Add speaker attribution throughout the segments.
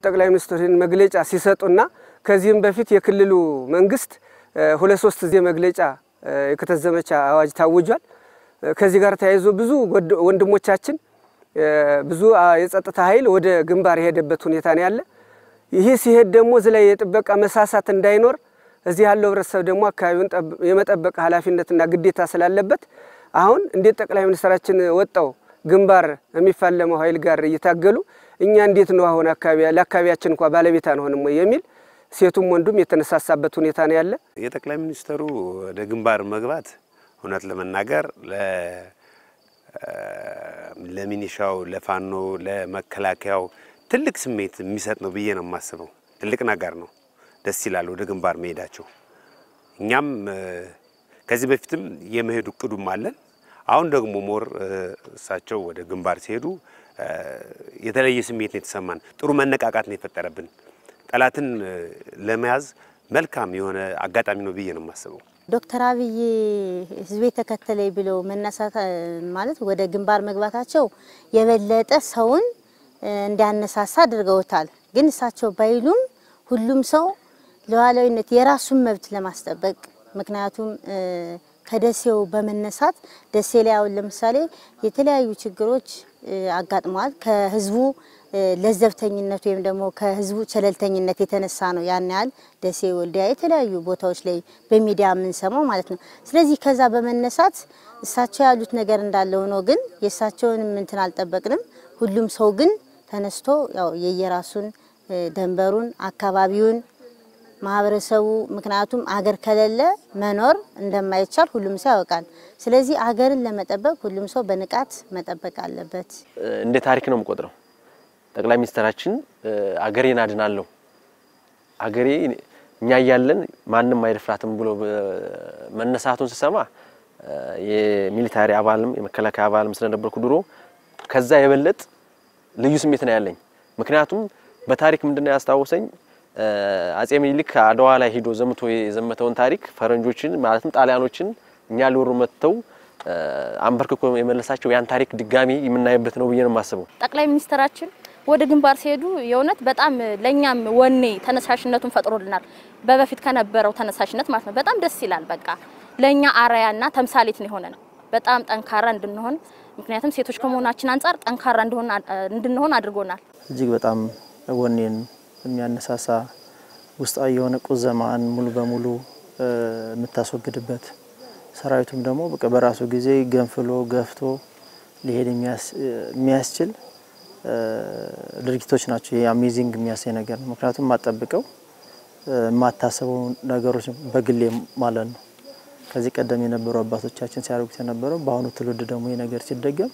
Speaker 1: ጠቅላይ ሚኒስትሩን መግለጫ ሲሰጡና ከዚህም በፊት የክልሉ መንግስት ሁለት ሶስት ጊዜ መግለጫ የክተት ዘመቻ አዋጅ ታውጇል። ከዚህ ጋር ተያይዞ ብዙ ወንድሞቻችን ብዙ የጸጥታ ኃይል ወደ ግንባር የሄደበት ሁኔታ ነው ያለ። ይህ ሲሄድ ደግሞ እዚህ ላይ የጥበቃ መሳሳት እንዳይኖር እዚህ ያለው ህብረተሰብ ደግሞ አካባቢውን የመጠበቅ ኃላፊነትና ግዴታ ስላለበት አሁን እንዴት ጠቅላይ ሚኒስትራችን ወጣው ግንባር የሚፋለመው ኃይል ጋር እየታገሉ እኛ እንዴት ነው አሁን ለአካባቢያችን እንኳ ባለቤት አንሆንም ወይ የሚል ሴቱም ወንዱም የተነሳሳበት ሁኔታ ነው ያለ።
Speaker 2: የጠቅላይ ሚኒስትሩ ወደ ግንባር መግባት እውነት ለመናገር ለሚኒሻው፣ ለፋኖ፣ ለመከላከያው ትልቅ ስሜት የሚሰጥ ነው ብዬ ነው የማስበው። ትልቅ ነገር ነው። ደስ ይላል ወደ ግንባር መሄዳቸው። እኛም ከዚህ በፊትም የመሄዱ እቅዱም አለን። አሁን ደግሞ ሞር እሳቸው ወደ ግንባር ሲሄዱ የተለየ ስሜት ነው የተሰማን። ጥሩ መነቃቃት ነው የፈጠረብን። ጠላትን ለመያዝ መልካም የሆነ አጋጣሚ ነው ብዬ ነው የማስበው።
Speaker 3: ዶክተር አብይ ህዝቤ ተከተለኝ ብለው መነሳት ማለት ወደ ግንባር መግባታቸው የበለጠ ሰውን እንዲያነሳሳ አድርገውታል። ግን እሳቸው ባይሉም ሁሉም ሰው ሉዓላዊነት የራሱን መብት ለማስጠበቅ ምክንያቱም ከደሴው በመነሳት ደሴ ላይ አሁን ለምሳሌ የተለያዩ ችግሮች አጋጥመዋል። ከህዝቡ ለዘብተኝነት ወይም ደግሞ ከህዝቡ ቸለልተኝነት የተነሳ ነው ያን ያህል ደሴ፣ ወልዲያ የተለያዩ ቦታዎች ላይ በሚዲያ የምንሰማው ማለት ነው። ስለዚህ ከዛ በመነሳት እሳቸው ያሉት ነገር እንዳለ ሆኖ ግን የእሳቸውን እንትን አልጠበቅንም። ሁሉም ሰው ግን ተነስቶ ያው የየራሱን ደንበሩን አካባቢውን ማህበረሰቡ ምክንያቱም አገር ከሌለ መኖር እንደማይቻል ሁሉም ሰው ያውቃል። ስለዚህ አገርን ለመጠበቅ ሁሉም ሰው በንቃት መጠበቅ አለበት።
Speaker 4: እንደ ታሪክ ነው የምቆጥረው። ጠቅላይ ሚኒስትራችን አገሬን አድናለሁ፣ አገሬ እኛ እያለን ማንም አይደፍራትም ብሎ መነሳቱን ስሰማ የሚሊታሪ አባልም የመከላከያ አባልም ስለነበርኩ ድሮ ከዛ የበለጥ ልዩ ስሜት ነው ያለኝ። ምክንያቱም በታሪክ ምንድነው ያስታወሰኝ አጼ ምኒልክ አድዋ ላይ ሂዶ ዘምቶ የዘመተውን ታሪክ ፈረንጆችን ማለትም ጣሊያኖችን እኛ ሊወሩ መጥተው አንበርክኮ የመለሳቸው ያን ታሪክ ድጋሚ የምናይበት ነው ብዬ ነው የማስበው።
Speaker 5: ጠቅላይ ሚኒስትራችን ወደ ግንባር ሲሄዱ የእውነት በጣም ለእኛም ወኔ ተነሳሽነቱን ፈጥሮልናል። በበፊት ከነበረው ተነሳሽነት ማለት ነው። በጣም ደስ ይላል። በቃ ለእኛ አርአያና ተምሳሌት ነው የሆነን በጣም ጠንካራ እንድንሆን ምክንያቱም ሴቶች ከመሆናችን አንጻር ጠንካራ እንድንሆን አድርጎናል።
Speaker 6: እጅግ በጣም ወኔን የሚያነሳሳ ውስጣዊ የሆነ ቁዘማን ሙሉ በሙሉ የምታስወግድበት ሰራዊቱም ደግሞ በቃ በራሱ ጊዜ ገንፍሎ ገፍቶ ሊሄድ የሚያስችል ድርጊቶች ናቸው። ይሄ አሜዚንግ የሚያሳይ ነገር ነው። ምክንያቱም የማጠብቀው የማታስበው ነገሮች በግሌ ማለት ነው። ከዚህ ቀደም የነበሩ አባቶቻችን ሲያደርጉት የነበረው በአሁኑ ትውልድ ደግሞ ይህ ነገር ሲደገም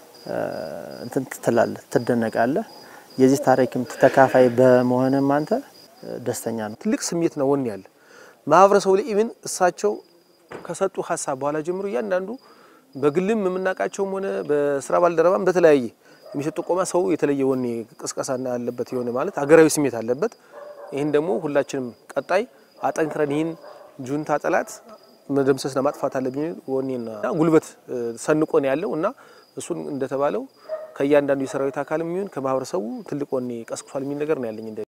Speaker 6: እንትን ትላለህ፣ ትደነቃለህ። የዚህ ታሪክም ተካፋይ በመሆንም አንተ ደስተኛ ነው።
Speaker 7: ትልቅ ስሜት ነው ወኔ ያለ ማህበረሰቡ ላይ ኢቭን እሳቸው ከሰጡ ሀሳብ በኋላ ጀምሮ እያንዳንዱ በግልም የምናውቃቸውም ሆነ በስራ ባልደረባም በተለያየ የሚሰጡ ቆማ ሰው የተለየ ወኔ ቅስቀሳ ያለበት የሆነ ማለት ሀገራዊ ስሜት አለበት። ይህን ደግሞ ሁላችንም ቀጣይ አጠንክረን ይህን ጁንታ ጠላት መደምሰስና ማጥፋት አለብኝ ወኔና ጉልበት ሰንቆ ነው ያለው እና እሱን እንደተባለው ከእያንዳንዱ የሰራዊት አካል የሚሆን ከማህበረሰቡ ትልቅ ወኔ ቀስቅሷል የሚል ነገር ነው ያለኝ።